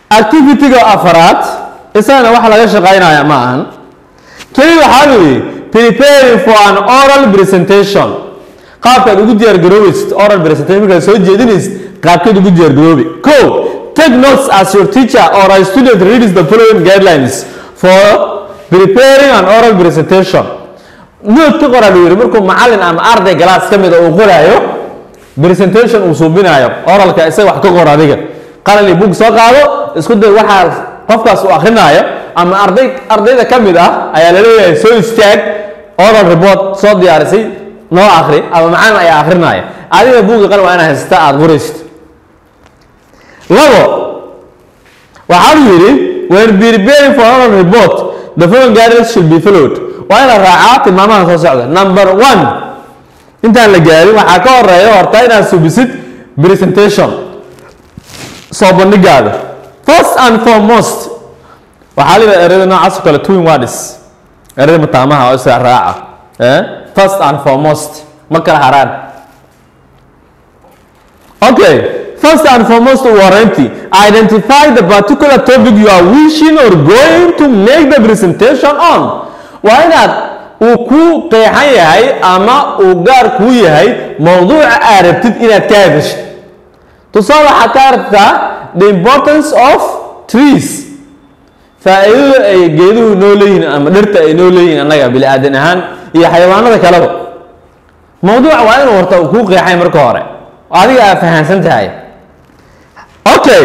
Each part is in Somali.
activity-ga afaraad isagana waxa laga shaqaynaya ma ahan keli waxaa weeye preparing for an oral presentation qaabkaad ugu diyaargaroobaysid oral presentation markaad soo jeedinaysid qaabkeed ugu diyaargaroobi ko take notes as your teacher or a student reads the following guidelines for preparing an oral presentation note ka qoraa lu yidhi markuu macallin ama arday galaas ka mida uu qoraayo presentation uu suubinayo oralka isaga wax ka qor adiga qalin iyo bug soo qaado isku day waxaa qofkaas uu akrinaayo ama arday ardayda ka mid ah ayaa laleeyahay soo istaag oral report soo diyaarisay noo akri ama macallin ayaa akrinaya adiga buuga qalin waa inaad haysata aada qoraysid labo waxaa lu yidhi when preparing for oral report the following guidelines should be followed waa inaad raacaa tilmaamaha soo socda number one intaan la gaarin waxaa ka horeeya horta inaad subisid presentation soo bandhigaada first and foremost waxaa layidhaha ereyada noocaas oo kale twin words ereyada mataamaha oo isa raaca eh first and foremost ma kala haraan okay first and foremost warranty identify the particular topic you are wishing or going to make the presentation on waa inaad uu ku qeexan yahay ama uu gaar kuu yahay mowduuca aad rabtid inaad ka hadashid tusaale waxaad ka aragtaa the importance of trees faa-iidada ay geeduhu noo leeyihiin ama dhirta ay noo leeyihiin annaga bini aadan ahaan iyo xayawaanada kaleba mowduuca waa inuu horta uu kuu qeexay marka hore adiga aad fahamsan tahay okay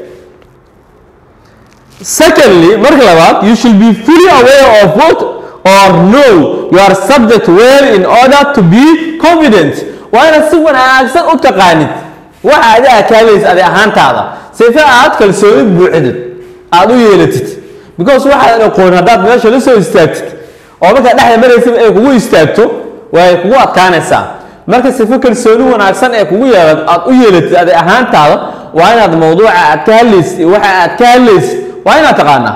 secondly marka labaad you should be fully aware of what or know your subject well in order to be confident waa inaad si wanaagsan u taqaanid waxa adi aad ka hadlaysa adi ahaantaada sife aad kalsoonid buuxdid aada u yeelatid because waxaadan aqoon haddaad meesha la soo istaagtid oo markaad dhexda maraysaba ay kugu istaagto way kugu adkaanaysaa marka sife kalsooni wanaagsan ee kugu yeela aad u yeelatid adi ahaantaada waa inaad mawduuca aad ka hadlaysid iyo waxa aad ka hadlaysid waa inaad taqaanaa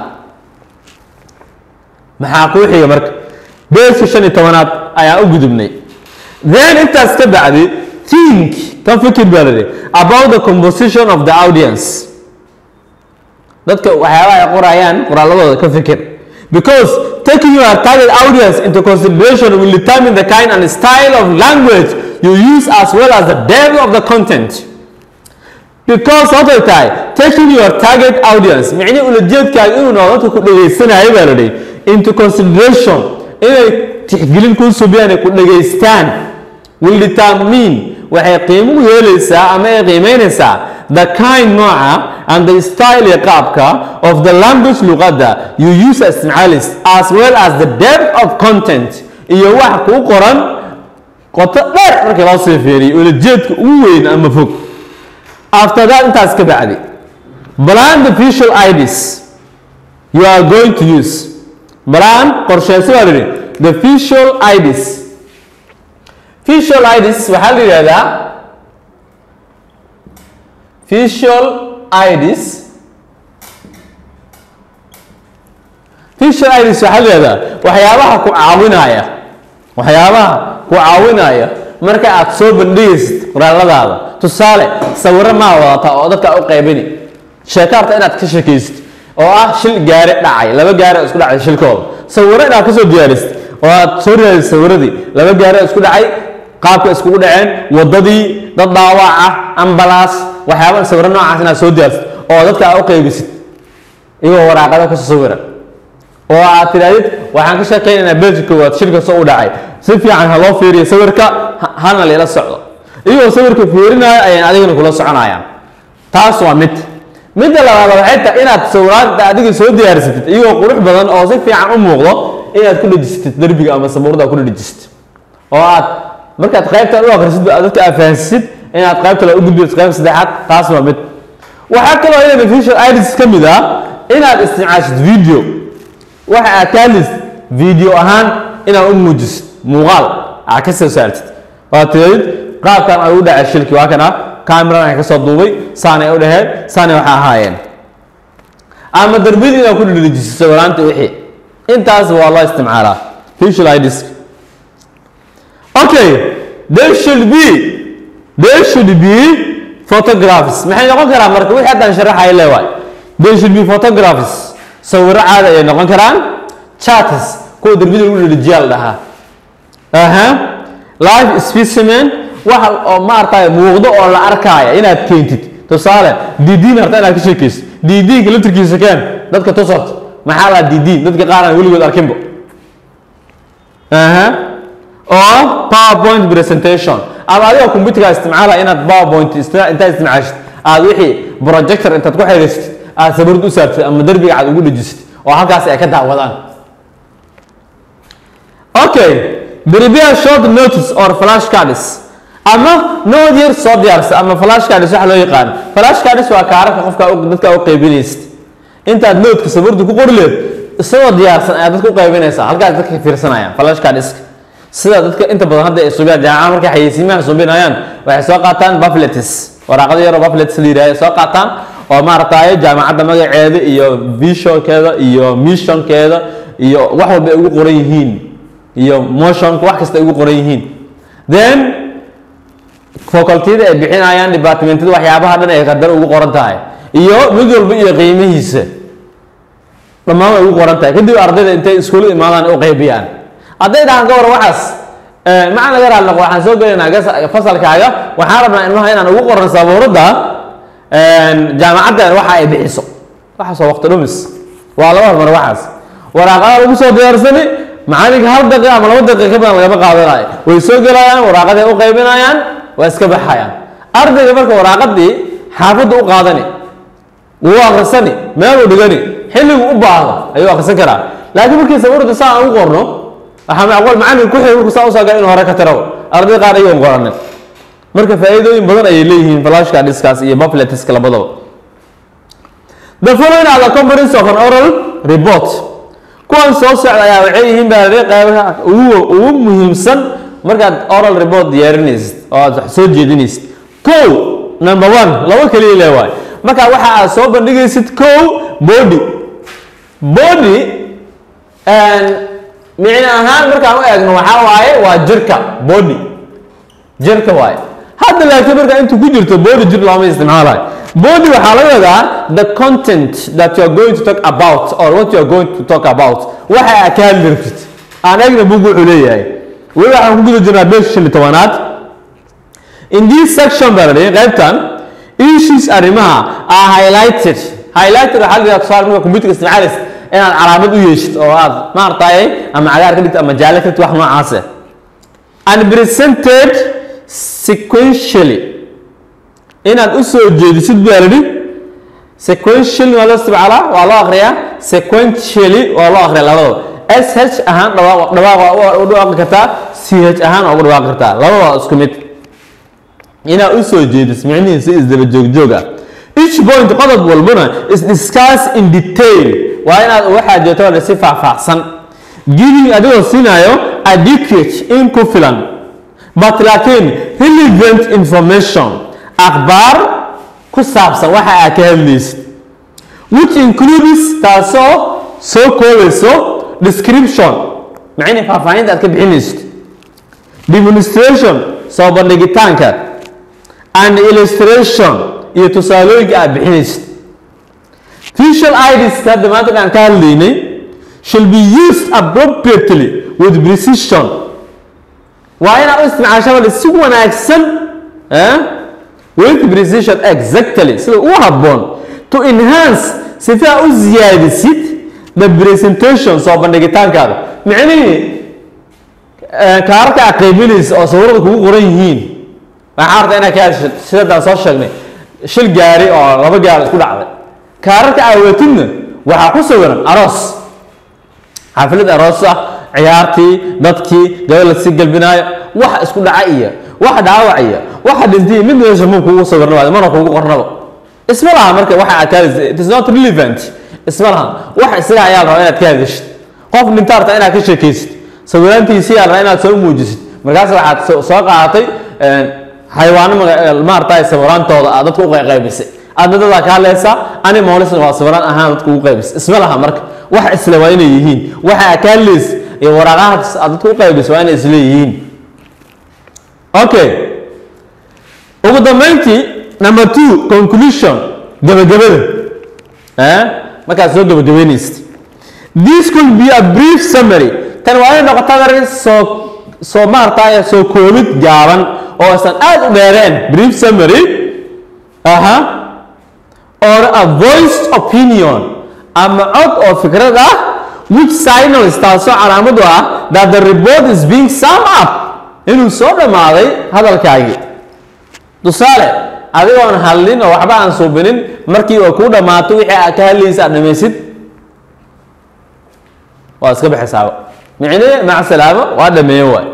maxaa kuu xiga marka beeska shan iyo tobanaad ayaan u gudubnay then intaas ka bacdi think ka fikir baa la dhihi about the composition of the audience dadka waxyaabaha ay qorayaan qoraaladooda ka fikir because taking your target audience into consideration will determine the kind and style of language you use as well as the depth of the content because waxay tahay taking your target audience micnihi ulajeedkaaga inuu noqdo dadka ku dhegaysanayo baa la dhihi into consideration inay tixgelin kuu subiyaan ay ku dhegaystaan will determine waxay qiimo u yeelaysaa ama ay qiimeynaysaa the kind nooca and the style iyo qaabka of the language luqadda you use as isticmaalis as well as the depth of content iyo wax kuu qoran qoto dheer markii loo sii fiiriyo ulajeedka ugu weyn ama fog after that intaas ka bacdi plan the visual ids you are going to use plan qorsheyso baa lihi the visual ids visual ids waxaa la yidhahdaa visual ids visual ids waxaa la yidhahdaa waxyaabaha ku caawinaya waxyaabaha ku caawinaya marka aad soo bandhigaysid qoraaladaada tusaale sawiro maa wadata oo dadka u qaybini sheekaarta inaad ka shekaysid oo ah shil gaari dhacay laba gaari oo isku dhacay shilkooda sawiro inaad kasoo diyaarisid oo aad soo raadid sawiradii laba gaari oo isku dhacay qaabka iskugu dhaceen wadadii dad dhaawac ah ambalaas waxyaaba sawiro noocaas inaad soo diyaarisid oo dadka aad u qaybisid iyagoo waraaqada kasoo sawira oo aad tidhahdid waxaan ka sheekaynaynaa belgi koowaad shilka soo u dhacay si fiican ha loo fiiriyo sawirka hana lila socdo iyagoo sawirka fiirinaayo ayaan adigana kula soconayaan taas waa mid midda labaad waxay tahay inaad sawiraanta adiga soo diyaarsatid iyagoo qurux badan oo si fiican u muuqdo inaad ku dhejisatid derbiga ama sabuurada ku dhejisatid oo aad markaad qaybtan u akhrisid dadka aad fahansisid inaad qaybta la u gudbisid qayb saddexaad taas waa mid waxaa kaloo iyada visual ids ka mid ah inaad isticmaashid video waxa aad ka hadlaysid video ahaan inaad u muujisid muuqaal aad ka soo saartid waa tiradid qaabkan ay u dhacay shilki waa kana cameradan ka soo duubay saanay u dhaheen saanay waxa ahaayeen ama darbiyada inaad ku dhedhejisid sawiraanta wixii intaas waa loo isticmaalaa visual ids okay there should be there should be photographs maxay noqon karaa marka wixii haddaan sharaxaya leewaay they should be photographs sawiro caadi ayay noqon karaan charts kuwa darbida lagu dhirijiyaa la dhahaa aha live specimen waxa oo maaragtay muuqdo oo la arkaya inaad keentid tusaale didiin harta inaad ka sheekaysid didiinka laftirkiisa keen dadka tusat maxaa la didiin dadka qaar aan weligood arkinbo aha oo powerpoint presentation ama adigoo computerka isticmaala inaad powerpoint intaad isticmaashid aad wixii projector intaad ku xiriirsid aad sawirad u saartid ama derbiga aad ugu dhejisid oo halkaas ay ka daawadaan okay prepare short notice or flash cards ama nood yar soo diyaarsa ama flash cards waxa loo yaqaan flash cards waa kaararka qofka dadka u qaybinaysid intaad noodka sawirda ku qori leed isagoo diyaarsan ayaad dadka u qaybinaysaa halkaas dadka fiirsanayaan flash cards sida dadka inta badan hadda ay subiyaan jaamaca markay xayeysiimaha subinayaan waxay soo qaataan buffletes waraaqada yaroo buffletes la yidhahdo soo qaataan oo maaragtay jaamacadda magaceeda iyo visionkeeda iyo missionkeeda iyo wax walba ay ugu qoran yihiin iyo motionka wax kasta ay ugu qoran yihiin then facultyada ay bixinayaan departmentada waxyaabaha dhan ay qadar ugu qoran tahay iyo mid walba iyo qiimihiisa dhammaan way ugu qoran tahay kadib ardayda intay iskuulla imaadaan u qaybiyaan hadday dhahaan ka war waxaas macaan laga raali noqo waxaan soo gelaynaa fasalkaaga waxaan rabnaa ilmaha inaan ugu qoran sabuuradda jaamacaddan waxa ay bixiso waxaas waa waqti dhumis waa laba hormar waxaas waraaqada lagu soo diyaarsani macalinka hal daqiiqa ama laba daqiiqa ka badan lagama qaadanayo way soo gelayaan waraaqaday u qaybinayaan waa iska baxayaan ardayga marka waraaqadii xaafadda u qaadani wuu akrisani meel uu dhigani xilligu u baahdo ayuu akrisan karaa laakiin markii sabuurda saa aan u qorno waxaa macquul macalin ku xiri markuu saa usoo gala inuu hore ka tirawo arday qaar ayagoon qoranin marka faa'iidooyin badan ayay leeyihiin flashka dhiskaas iyo buffletiska labadaba the following are the components of an oral report kuwan soo socda ayaa waxay yihiin baa qaybaha ugu ugu muhiimsan markaad oral report diyaarinaysid oo aad wax soo jeedinaysid kow number one laba keliya le waay marka waxa aad soo bandhigaysid kow body body micno ahaan markaan u eegno waxaa waaye waa jirka body jirka waaye hadda laakiin markaa intuu ku jirto body jir looma isticmaalayo body waxaa laga wadaa the content that you are going to talk about or what you are going to talk about waxa aad ka hadli rabtid aan eegna bug wuxuu leeyahay weli waxaan ku guda jirnaa beesha shan iyo tobanaad in this section baa la dhihi qaybtan issues arrimaha are highlighted highlighted waxaa la yidhaha tusaale marka computerka isticmaalaysa inaad calaamad u yeeshid oo aad maaragtay ama cagaar ka dhigto ama jaalle ka dhigto wax noocaas ah and presented sequentially inaad u soo jeedisid baa la dhihi sequentially waa loo isticmaalaa waa loo akriyaa sequentially waa loo akriyaa labadaba sh ahaan dhawaaq dhawaaq waa u dhawaaqi kartaa ch ahaan waa ugu dhawaaqi kartaa labada waa isku mid inaad u soo jeedis micnihiisa isdaba joogjoog ah each point qodob walbana is discuss in detail waa inaad waxaa jeeto si faahfaahsan giving adigoo siinayo adequate in ku filan but laakiin relevant information akhbaar ku saabsan waxa aad ka hadlaysid which includes taasoo soo koobayso description macnii faahfaahinta aad ka bixinaysid demonstration soo bandhigitaanka and illustration iyo tusaalooyinka aad bixinaysid visual ids hadda maanta aan ka hadlaynay should be used appropriately with precision waa inaad u isticmaashaa si wanaagsan with precision exactly sida ugu habboon to enhance sifaa u ziyaadisid the presentation soo bandhigitaankaada micnihii kaararka aad qaybinaysa oo sawirada kugu qoran yihiin waxaa arta inaad ka hadshid sidadaan soo sheegnay shil gaari oo laba gaar isku dhacday kaararka aawatidna waxaa ku sawiran aroos xaflad aroos ah ciyaartii dadkii gabal lasii galbinaayo wax isku dhaca iyo wax dhaawac iyo waxa dhintay mid meesha muu kugu sawirna waay mana kugu qornaba isma laha marka waxa aad ka hadlaysa it is not relevant isma laha wax isaga ayaa la rabaa inaad ka hadashid qof dhinta arta inaad ka sheekaysid sawiraantiisii ayaa la rabaa inaad soo muujisid markaas waxaad soo qaadatay xayawaano maaragtay sawiraantooda aad dadka u qaybisay aadna dadaa ka hadlaysaa animalsna waa sawiraan ahaan dadka ugu qaybisay isma laha marka wax isle waa inay yihiin waxa aad ka hadlaysa iyo waraaqahaas aad dadka u qaybisay waa inay isle yihiin okay ugu dambeyntii number two conclusion gabagabada eh markaad soo gabagabeynaysid this could be a brief summary tan waa inay noqotaa marka soo soo maartay soo koobid gaaban oo aysan aad u dheereen brief summary aha or a voiced opinion ama cod oo fikrad ah which signals taasoo calaamad u ah that the report is being sum up inuu soo dhammaaday hadalkaagii tusaale adigoon hadlin oo waxba aan suubinin markii oo kuu dhammaato wixii aad ka hadlaysa aad dhamaysid waa iska baxaysaaba micne mac salaamo waa dhameeye waay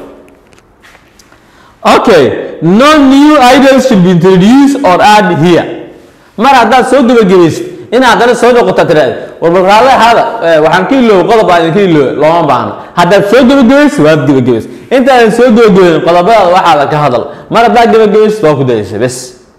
okay no new ideas should be introduced or add here mar haddaad soo gebagabaysid in haddana soo noqota tiraahda warbalraale hada waxaan ka ilooy qodob aan idinka ilooy looma baahno haddaad soo gebagabaysid waad gebagabaysid intaadan soo gebagabayn qodobadaada waxaada ka hadal mar haddaad gebagabaysid waa ku dayaysa bes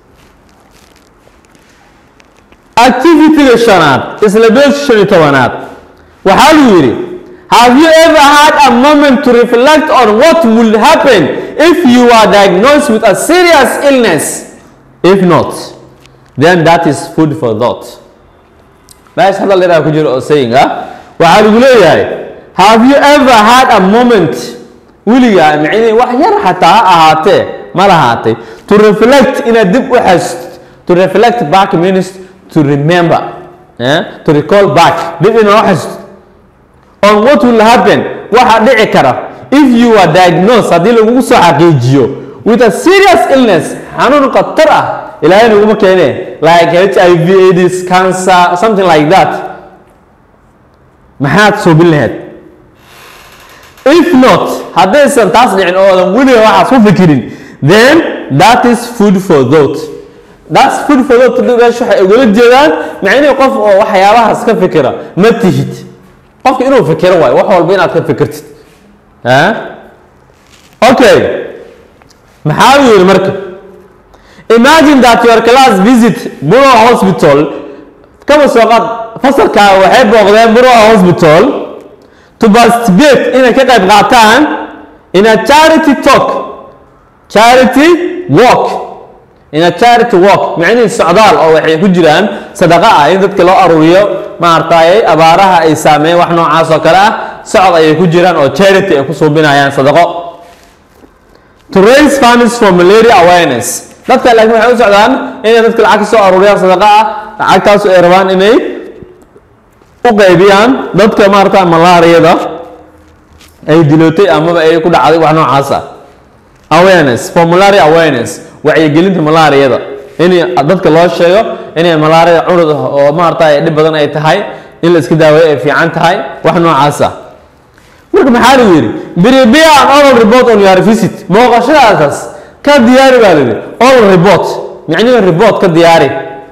activityga shanaad isla beesha shan iyo tobanaad waxaa lu yidhi have you ever had a moment to reflect on what would happen if you are diagnosed with a serious illness if not then that is food for thought meesha hadal dheeraa ku jiro oo saying ah waxaa lagu leeyahay have you ever had a moment weligaa micnihii wax yar xataa ha ahaatee ma lahaatay to reflect inaad dib u xast to reflect back means to remember eh? to recall back dib inaa u xasto on what will happen waxa dhici kara if you are diagnosed haddii lagugu soo xaqiijiyo with a serious illness xanuun khatar ah ilaahay naguma keene like h i v aids cancer something like that maxaad soobin lahayd if not haddaysan taas dhicin oo odan weliga waxaas ku fikirin then that is food for thought that's food for thought meesha waxay ugala jeedaan macnihii qof oo waxyaabahaas ka fikira ma tihid qofka inuu fikiro waayo wax walba inaad ka fikirtid okay maxaa uu yidhi marka imagine that your class visit Buro hospital kama soo qaad fasalkaa waxay booqdeen Buro hospital to participate inay ka qayb qaataan in a charity talk charity walk in a charity walk macnihii socdaal oo waxay ku jiraan sadaqa ah in dadka loo aruuriyo maaragtay abaaraha ay saameeyeen wax noocaas oo kale ah socod ayay ku jiraan oo charity ay ku suubinayaan sadaqo to raise funds for malaria awareness dadka laakiin waxay u socdaan inay dadka lacag ka soo aruuriyaan sadaqa ah lacagtaas ay rabaan inay u qaybiyaan dadka maarata malaariyada ay dilootay amaba ay ku dhacday wax noocaas ah awareness for malaria awareness wacyigelinta malaariyada in dadka loo sheego inay malaariyada cunud oo maarata dhib badan ay tahay in la iska daaweeyo ay fiican tahay wax noocaas ah marka maxaa lagu yidhi prepare an oral report on your visit booqashadaasas ka diyaari baa layidhi oral report micnihi report ka diyaari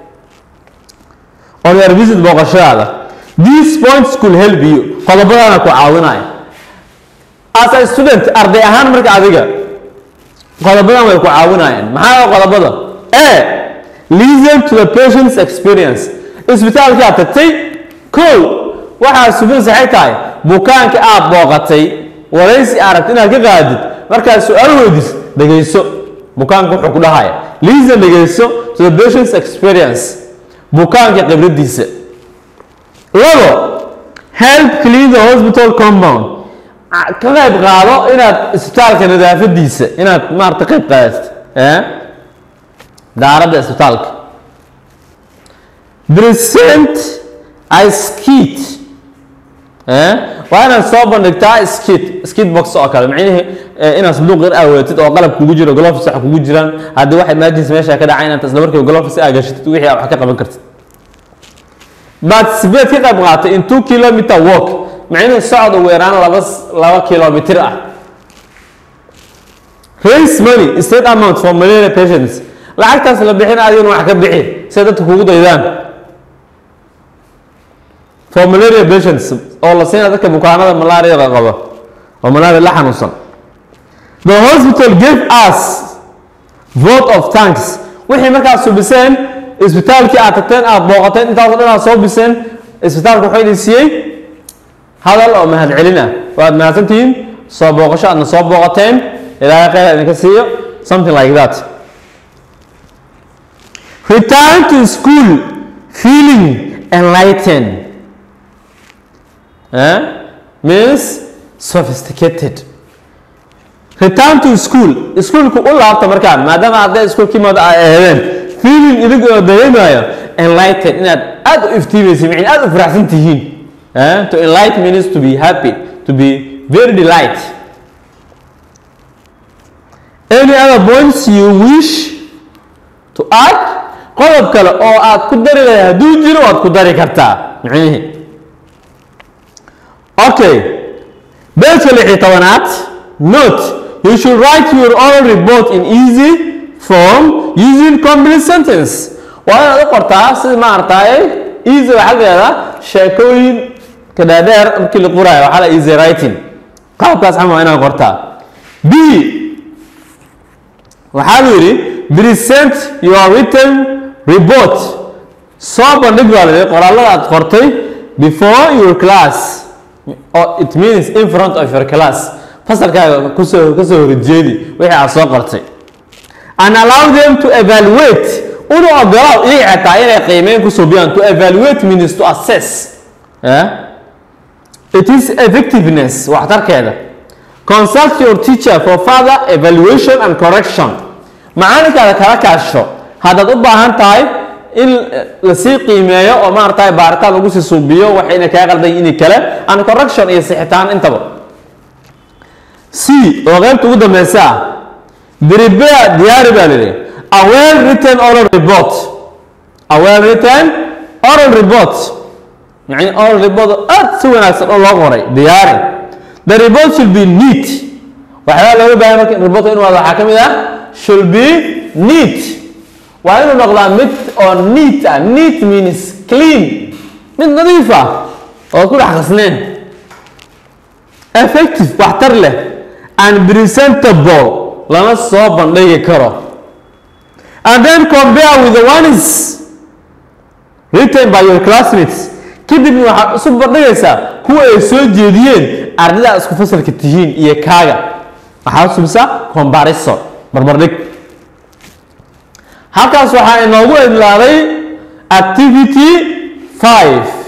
on your visit booqashadaada these points could help you qodobadana ku caawinaya as a student arday ahaan marka adiga qodobadan way ku caawinayaan maxaa qodobada a listen to the patient's experience isbitaalkii aad tagtay kow waxaa subin saxay tahay bukaanka aad booqatay waraysi aragt inaad ka qaadid markaad su-aal weydiis dhegayso bukaanka wuxuu ku dhahaya listen dhegayso to the patient's experience bukaanka khibradiisa labo help clean the hospital compound ka qayb qaado inaad isbitaalka nadaafadiisa inaad maarata qayb qaadid daaradda isbitaalka present a skit waa inaad soo bandhigtaa skit skit box oo kale macnihii inaad sanduuq yar aaweetid oo qalab kugu jiro gloves wax kugu jiraan haddii wax emergency meesha ka dhacay inaad isla markiiba gloves aa gashatid wixii aad wax ka qaban kartid participate ka qayb qaatay in two kilometer walk macnihii socod ugu yaraan laba laba kilomitir ah raise money state amount for malaria patients lacagtaas la bixin adiguna wax ka bixi si dadka kugu daydaan for malaria patients oo la siina dadka bukaanada malaariyada qaba oo malaria la xanuunsan the hospital gave us vote of thanks wixii markaad subiseen isbitaalkii aad tagteen aad booqateen intaasoo dhan aad soo biseen isbitaalka wuxuu idin siiyey hadal oo mahadcelin ah waad mahadsantihiin soo booqasho aadna soo booqateen ilaahay khayr idinka siiyo something like that return to school feeling enlighten eh? means sophisticated return to school iskuolku u laabta markaan maadaama hadday iskuolkii mada ay aheedeen feeling idig oo dareemayo enlighten inaad aad u iftiimaysa micin aad u faraxsan tihiin eh? to enlight means to be happy to be very delight any other points you wish to add qodob kale oo aad ku dari lahay hadduu jiro waad ku dari kartaa micnihi okay beelka lix iyo tobanaad note you should write your own report in easy form using complete sentence waa inaad u qortaa sida maaragtay easy waxaa leedaa sheekooyin kadhaadheer markii la qoraayo waxaa la easy writing qaabkaas xama waa inaad qortaa b waxaa lu yidhi present your written report soo bandhig baa la yidhi qoraallada aad qortay before your class or it means in front of your class fasalkaaga kusoo kasoo horjeedi wixii aad soo qortay and allow them to evaluate una ogolaaw iyaga xataa inay qiimeyn ku subiyaan to evaluate means to assess yeah? it is effectiveness waxtarkeeda consult your teacher for further evaluation and correction macalinkaada kala kaasho haddaad u baahan tahay in lasii qiimeeyo oo maaragtay baaritaan lagu sii suubiyo waxayna kaa qaldan ini kale and correction iyo sixitaan intaba c oo qaybta ugu dambeysa ah prepare diyaari baa lidhi a well written oral report a well written oral report yani oral report aad si wanaagsan oo loo qoray diyaari the report should be neat waxyaaba looga baahay marka report inuu wado waxaa ka mid ah should be neat waa inuu noqdaa mid oo neat ah neat means clean mid nadiif ah oo ku dhex qasneen effective waxtar leh and presentable lana soo bandhigi karo and then compare with the ones written by your classmates kadibna waxaad isu bandhigaysaa kuwa ay soo jeediyeen ardayda isku fasalka tihiin iyo kaaga waxaad subisaa comparison barbardhig halkaas waxaa inoogu idlaaday activity five